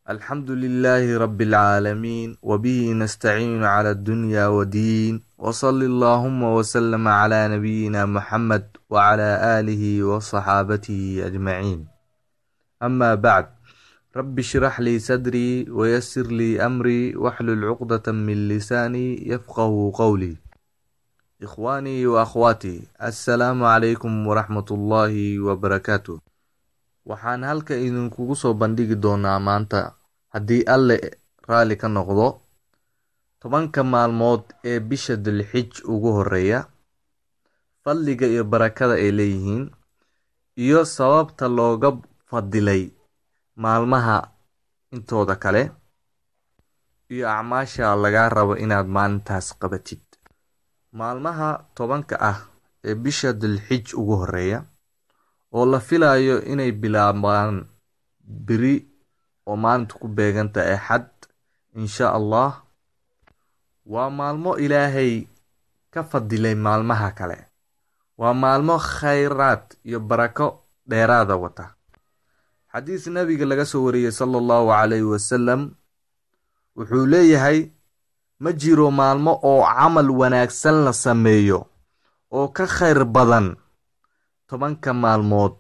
الحمد لله رب العالمين وبه نستعين على الدنيا والدين وصل اللهم وسلم على نبينا محمد وعلى آله وصحابته أجمعين أما بعد رب اشرح لي صدري ويسر لي أمري واحلل عقدة من لساني يفقه قولي إخواني وأخواتي السلام عليكم ورحمة الله وبركاته waxaan halka idinkugu soo bandhigi doonaa maanta haddii alle raalli ka noqdo tobanka maalmood ee bisha dilxij ugu horeeya fadliga iyo barakada ay leeyihiin iyo sababta looga fadilay maalmaha intooda kale iyo acmaasha lagaa rabo inaad maalintaas qabatid maalmaha tobanka ah ee bisha dilxij ugu horeeya oo la filayo inay bilaabaan beri oo maalinta ku beeganta ee xad insha allah waa maalmo ilaahay ka fadilay maalmaha kale waa maalmo khayraad iyo barako dheeraada wata xadiis nabiga laga soo wariyey sala allahu calayhi wasalam wuxuu leeyahay ma jiro maalmo oo camal wanaagsan la sameeyo oo ka khayr badan tobanka maalmood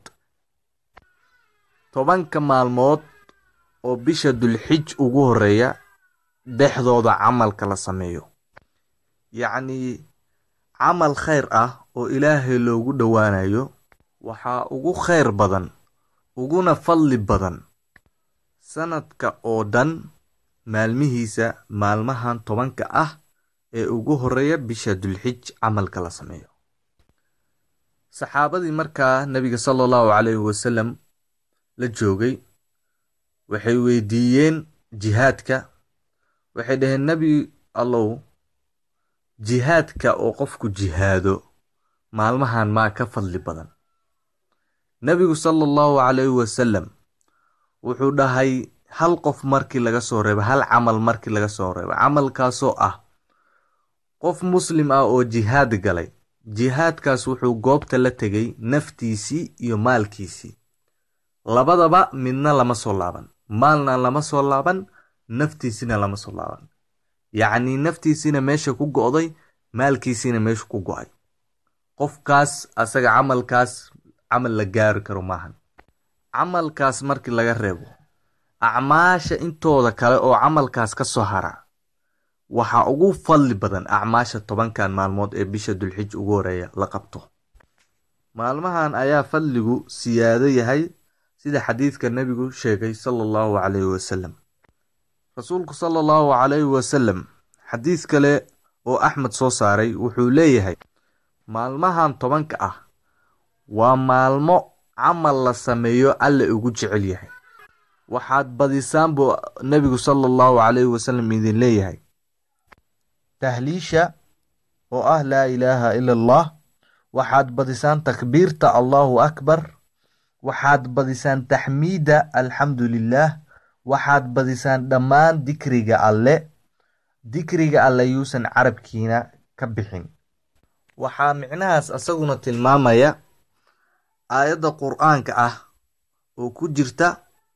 tobanka maalmood oo bisha dulxij ugu horeeya dhexdooda camalka la sameeyo yacnii camal khayr ah oo ilaahay loogu dhowaanayo waxaa ugu khayr badan uguna fadli badan sanadka oo dhan maalmihiisa maalmahan tobanka ah ee ugu horeeya bisha dulxij camalka la sameeyo saxaabadii markaa nebiga sala allahu calayhi wasalam la joogay waxay weydiiyeen jihaadka waxay dhaheen nebi allow jihaadka oo qofku jihaado maalmahan maa ka fadli badan nebigu sala allahu calayhi wasalam wuxuu dhahay hal qof markii laga soo reebo hal camal markii laga soo reebo camalkaasoo ah qof muslim ah oo jihaad galay jihaadkaas wuxuu goobta la tegay naftiisii iyo maalkiisii labadaba midna lama soo laaban maalna lama soo laaban naftiisina lama soo laaban yacnii naftiisiina meesha ku go'day maalkiisiina meesha ku go'ay qofkaas asaga camalkaas camal la gaari karo maahan camalkaas markii laga reebo acmaasha intooda kale oo camalkaas ka soo hara waxaa ugu fadli badan acmaasha tobankan maalmood ee bisha dulxij ugu horeeya la qabto maalmahan ayaa fadligu siyaado yahay sida xadiidka nebigu sheegay sala allahu calayhi wasalam rasuulku sala allahu calayhi wasalam xadiis kale oo axmed soo saaray wuxuu leeyahay maalmahan tobanka ah waa maalmo camal la sameeyo alle ugu jecel yahay waxaad badisaan buu nebigu sala allahu calayhi wasalam idin leeyahay tahliisha oo ah laa ilaaha ila allah waxaad badisaan takbiirta allahu akbar waxaad badisaan taxmiida alxamdu lilah waxaad badisaan dhammaan dikriga alle dikriga alle yuusan carabkiina ka bixin waxaa micnahaas asaguna tilmaamaya aayadda qur-aanka ah oo ku jirta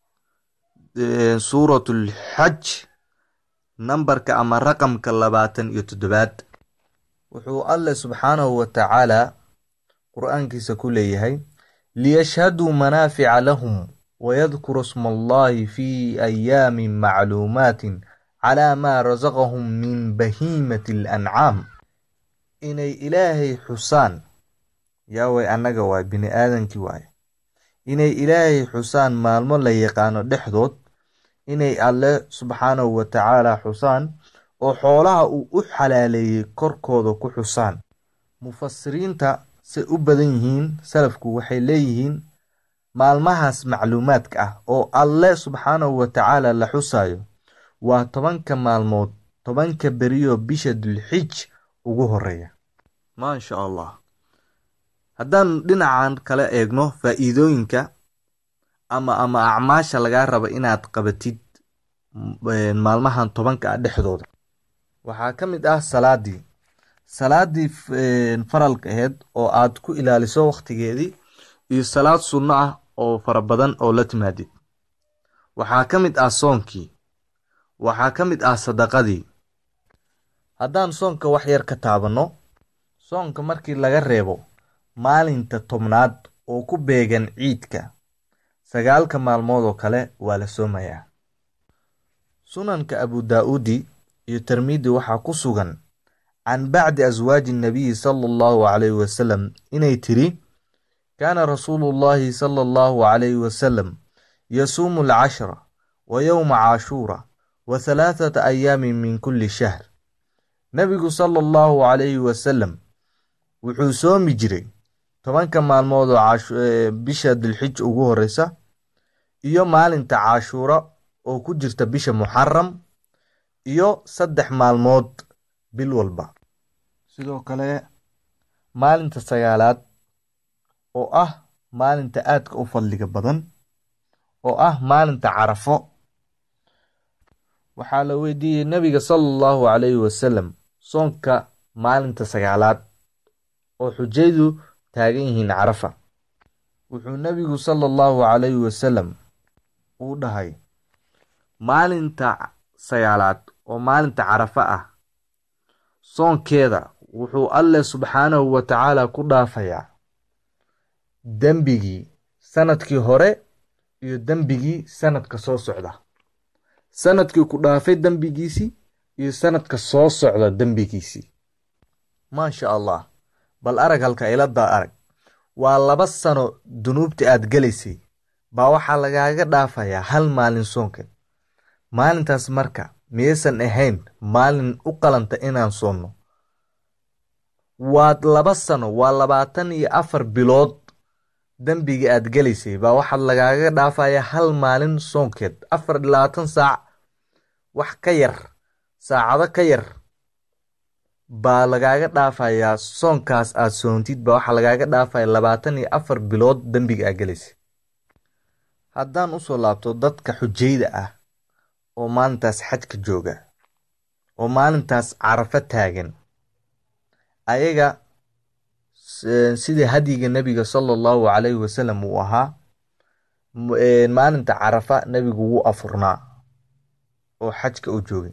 suuratulxaj nambarka ama raqamka labaatan iyo toddobaad wuxuu alle subxaanahu wa tacaala qur-aankiisa ku leeyahay liyashhaduu manaafica lahum wayadkuru sma allahi fi ayaamin macluumaatin calaa maa rasaqahum min bahiimati alancaam inay ilaahay xusaan yaaway annaga waay bini aadankii waaye inay ilaahay xusaan maalmo la yaqaano dhexdood inay alle subxaanahu wa tacaala xusaan oo xoolaha uu u xalaaleeyey korkooda ku xusaan mufasiriinta say u badan yihiin salafku waxay leeyihiin maalmahaas macluumaadka ah oo alle subxaanahu wa tacaala la xusaayo waa tobanka maalmood tobanka beriyo bisha dulxij ugu horeeya maasha allah haddaan dhinacan kale eegno faa'iidooyinka ama ama acmaasha lagaa raba inaad qabatid maalmahan tobanka ah dhexdooda waxaa ka mid ah salaadii salaadii faralka aheyd oo aad ku ilaaliso wakhtigeedii iyo salaad sunno ah oo fara badan oo la timaadid waxaa ka mid ah soonkii waxaa ka mid ah sadaqadii haddaan soonka wax yar ka taabanno soonka markii laga reebo maalinta tobnaad oo ku beegan ciidka sagaalka maalmood oo kale waa la soomayaa sunanka abu daa-uudi iyo tirmidi waxaa ku sugan can bacdi aswaaji nabiyi sala allahu calayhi wasalam inay tiri kaana rasuulu llahi sala allahu calayhi wasalam yasuumu alcashra wa yowma caashuura wa halaathata ayaamin min kulli shahr nebigu sala allahu calayhi wasalam wuxuu soomi jiray tobanka maalmood oo bisha dilxij ugu horeysa iyo maalinta caashuura oo ku jirta bisha muxaram iyo saddex maalmood bil walba sidoo kale maalinta sagaalaad oo ah maalinta aadka u fadliga badan oo ah maalinta carafo waxaa la weydiiyey nebiga sala allahu calayhi wasalam soonka maalinta sagaalaad oo xujaydu taagan yihiin carafa wuxuu nebigu sala allahu calayhi wasalam uu dhahay maalinta sagaalaad oo maalinta carafa ah soonkeeda wuxuu alleh subxaanahu wa tacaala ku dhaafayaa dembigii sanadkii hore iyo dembigii sanadka soo socda sanadkii ku dhaafay dembigiisii iyo sanadka soo socda dembigiisii maasha allah bal arag halka iladaa arag waa laba sano dunuubta aad gelaysay baa waxaa lagaaga dhaafayaa hal maalin soonkeed maalintaas marka miyaysan ahayn maalin u qalanta inaan soonno waad laba sano waa labaatan iyo afar bilood dembiga aad gelaysay baa waxaad lagaaga dhaafayaa hal maalin soonkeed afar iyo labaatan saac wax ka yar saacado ka yar baa lagaaga dhaafayaa soonkaas aad soontid baa waxaa lagaaga dhaafaya labaatan iyo afar bilood dembiga aad gelaysay haddaan usoo laabto dadka xujayda ah oo maalintaas xajka jooga oo maalintaas carafo taagan ayaga sidii hadyiga nebiga sala allahu calayhi wasalam uu ahaa maalinta carafa nebigu wuu afurnaa oo xajka u joogay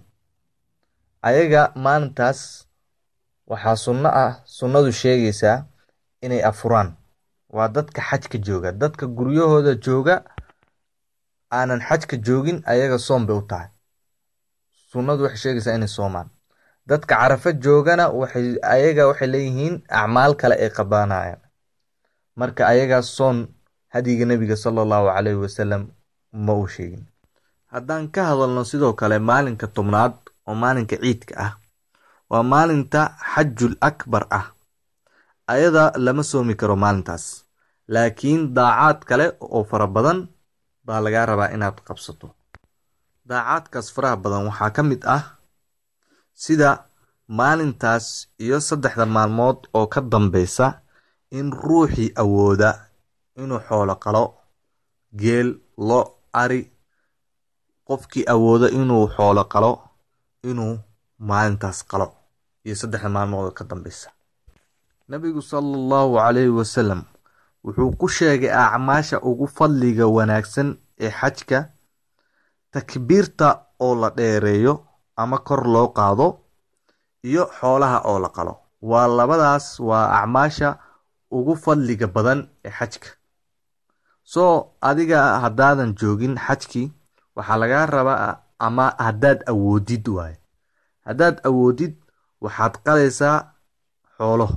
ayaga maalintaas waxaa sunno ah sunnadu sheegaysaa inay afuraan waa dadka xajka jooga dadka guryahooda jooga aanan xajka joogin ayaga soom bay u tahay sunnadu waxay sheegaysaa inay soomaan dadka carafo joogana waxay ayaga waxay leeyihiin acmaal kale ay qabanayaan marka ayagaas soon hadyiga nebiga sala allahu calayhi wasalam ma uu sheegin haddaan ka hadalno sidoo kale maalinka tobnaad oo maalinka ciidka ah waa maalinta xajul akbar ah ayada lama soomi karo maalintaas laakiin daacaad kale oo fara badan baa lagaa rabaa inaad qabsato daacaadkaas faraha badan waxaa ka mid ah sida maalintaas iyo saddexda maalmood oo ka dambeysa in ruuxii awooda inuu xoolo qalo geel lo ari qofkii awooda inuu xoolo qalo inuu maalintaas qalo iyo saddexda maalmood oo ka dambeysa nebigu sala allahu calayhi wasalam wuxuu ku sheegay acmaasha ugu fadliga wanaagsan ee xajka takbiirta oo la dheereeyo ama kor loo qaado iyo xoolaha oo la qalo waa labadaas waa acmaasha ugu fadliga badan ee xajka soo adiga haddaadan joogin xajkii waxaa lagaa rabaa ama haddaad awoodid waaye haddaad awoodid waxaad qalaysaa xoolo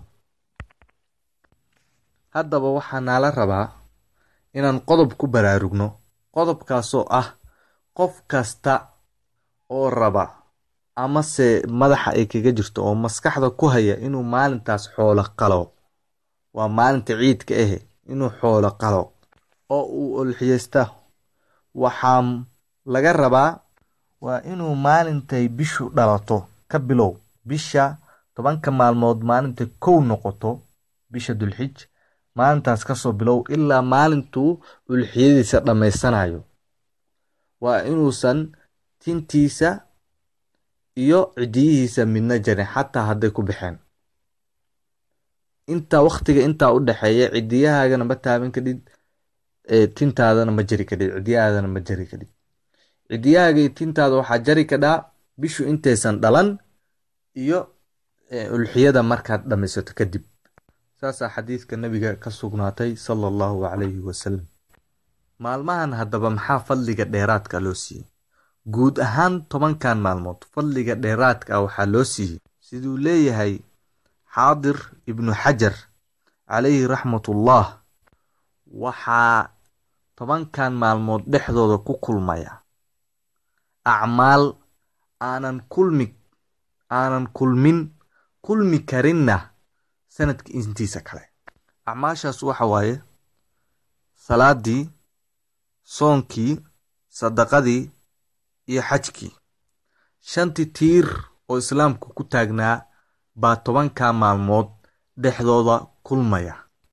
haddaba waxaa naala rabaa inaan qodob ku baraarugno qodobkaasoo ah qof kasta oo raba amase madaxa ay kaga jirto oo maskaxda ku haya inuu maalintaas xoolo qalo waa maalinta ciidka ahe inuu xoolo qalo oo uu olxiyeysta waxaa laga rabaa waa inuu maalintay bishu dhalato ka bilow bisha tobanka maalmood maalintay kow noqoto bisha dulxij maalintaas kasoo bilow ilaa maalintuu ulxiyadiisa dhammaysanayo waa inuusan tintiisa iyo cidiyihiisa midna jarin xataa hadday ku baxeen intaa waktiga intaa u dhexeeya cidiyahaagana ma taaban kadhid tintaadana ma jari kadhid cidiyahaadana ma jari kadhid cidiyahaaga iyo tintaada waxaa jari kadhaa bishu intaysan dhalan iyo ulxiyada markaad dhammaysato kadib saasaa xadiidka nabiga ka sugnaatay sala allahu calayhi wasalam maalmahan haddaba maxaa fadliga dheeraadka loo siiyey guud ahaan tobankan maalmood fadliga dheeraadka ah waxaa loo siiyey siduu leeyahay xaadir ibnu xajar calayhi raxmatullah waxaa tobankan maalmood dhexdooda ku kulmaya acmaal aanan kulmi aanan kulmin kulmi karinna sanadka intiisa kale acmaashaas waxa waaye salaadii soonkii sadaqadii iyo xajkii shantii tiir oo islaamku ku taagnaa baa tobanka maalmood dhexdooda kulmaya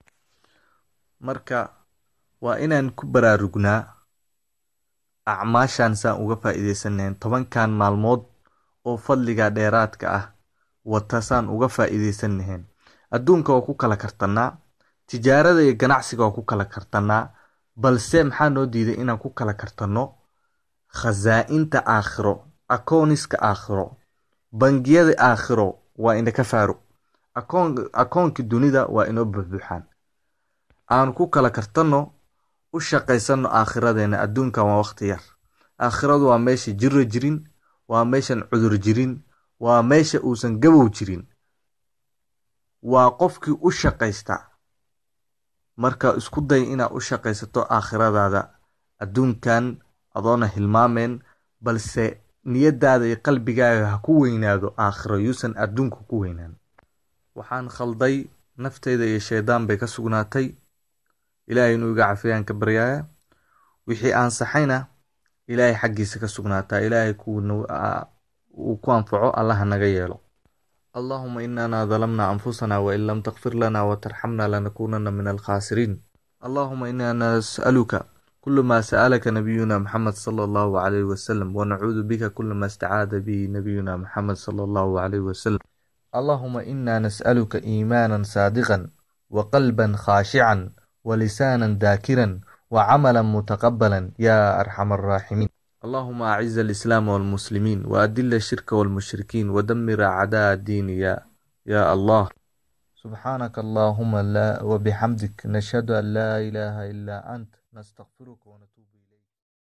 marka waa inaan ku baraarugnaa acmaashan saan uga faa'iidaysanayn tobankan maalmood oo fadliga dheeraadka ah wata saan uga faa'iidaysan lahayn adduunka waa ku kala kartannaa tijaarada iyo ganacsiga waa ku kala kartannaa balse maxaa noo diiday inaan ku kala kartanno khasaa'inta aakhiro akooniska aakhiro bangiyada aakhiro waa inaka faaro akoonka dunida waa inoo buxbuuxaan aanu ku kala kartanno u shaqaysanno aakhiradeenna adduunkan waa wakhti yar aakhiradu waa meesha jiro jirin waa meeshan cudur jirin waa meesha uusan gabow jirin waa qofkii u shaqaysta marka isku day inaad u shaqaysato aakhiradaada adduunkan adoona hilmaameen balse niyadaada iyo qalbigaaga ha ku weynaado aakhiro yuusan adduunka ku weynaan waxaan khalday nafteyda iyo shaydaan bay ka sugnaatay ilaahay inuu iga cafiyaan ka baryaaya wixii aan saxayna ilaahay xaggiisa ka sugnaataa ilaahay uu ku anfaco allaha naga yeelo allahuma inana dalamna anfusana wain lam takfir lana watarxamna lanakunana min alkhasiriin allahuma inaa nas'aluka kul ma sa'alaka nabiyuna maxamed sala allahu calayhi wasalam wanacuudu bika kula ma istacaada bihi nabiyuna maxamed sala allahu calayhi wasalam allahuma ina nas'aluka iimaanan saadiqan waqalban khaashican wlisaanan daakiran wcamala mutaqabala ya arxam araaximiin allahuma aciz alislaam walmuslimiin waadila shirka walmushrikiin wadamir acdaa diini ya ya allah subxaanaka allahuma wabixamdik nashhadu an laa ilaaha ilaa ant nastakfiruka